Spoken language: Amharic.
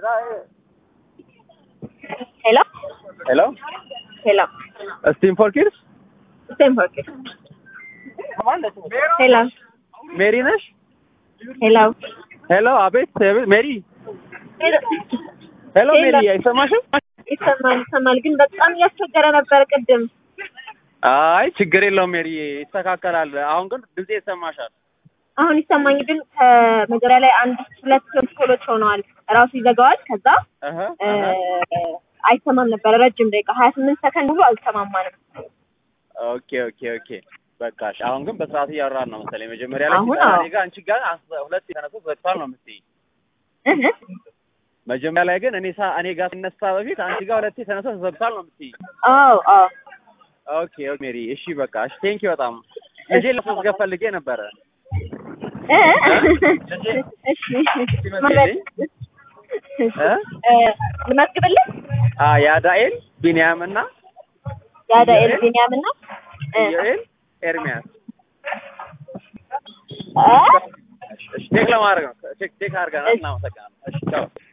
ሄሎ ሄሎ ሄሎ ስቲም ፎር ኪድስ ሴም ፎር ኪድስ ሄሎ ሜሪ ነሽ? ሄሎ ሄሎ አቤት አቤት፣ ሜሪ ሄሎ ሜሪ አይሰማሽም? ይሰማል ይሰማል፣ ግን በጣም እያስቸገረ ነበር ቅድም። አይ ችግር የለውም ሜሪ፣ ይስተካከላል። አሁን ግን ድምጼ ይሰማሻል። አሁን ይሰማኝ፣ ግን ከመጀመሪያ ላይ አንድ ሁለት ኮሎች ሆነዋል። ራሱ ይዘጋዋል። ከዛ እህ እ አይሰማም ነበር ረጅም ደቂቃ ሀያ ስምንት ሰከንድ ሙሉ አልሰማማንም። ኦኬ ኦኬ ኦኬ በቃ እሺ። አሁን ግን በስርዓት እያወራን ነው መሰለኝ። መጀመሪያ ላይ አሁን ሲባል አዎ። እኔ ጋር አንቺ ጋር አስ- ሁለት የተነሱ ዘግቷል ነው የምትይኝ። እህ መጀመሪያ ላይ ግን እኔ ሳ እኔ ጋር ሲነሳ በፊት አንቺ ጋር ሁለቴ ተነስቶ ተዘግቷል ነው የምትይኝ። አዎ አዎ ኦኬ ኦኬ ሜሪ፣ እሺ በቃ እሺ። ቴንኪ በጣም ልጄ ለማስመዝገብ ፈልጌ ነበረ። እ ልጄ እሺ ሲመስለኝ እ እ ልመዝግብልህ አ ያዳኤል ቢንያም እና የአዳኤል ቢንያም እና እ ኢዮኤል ኤርሚያስ እ እሺ ቼክ ለማድረግ ነው። ቼክ ቼክ አድርገናል። እናመሰግናለን። እሺ ቻው